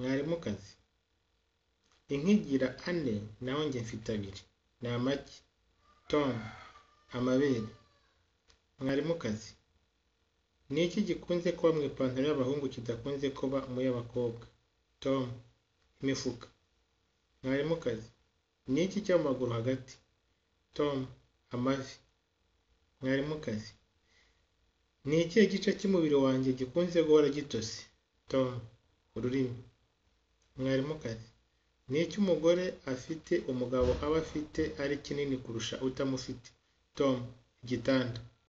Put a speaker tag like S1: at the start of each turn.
S1: mwarimukazi inka igira ane naho njye mfite abiri ni amagi, toni, amabere. mwarimukazi ni iki gikunze kuba mu ipantaro y'abahungu kidakunze kuba mu y'abakobwa? tom imifuka. mwarimukazi ni iki cyo mu maguru hagati? tom amavi. mwarimukazi ni ikihe gice cy'umubiri wanjye gikunze guhora gitose? tom ururimi. mwarimukazi ni iki umugore afite umugabo aba afite ari kinini kurusha utamufite? tom igitanda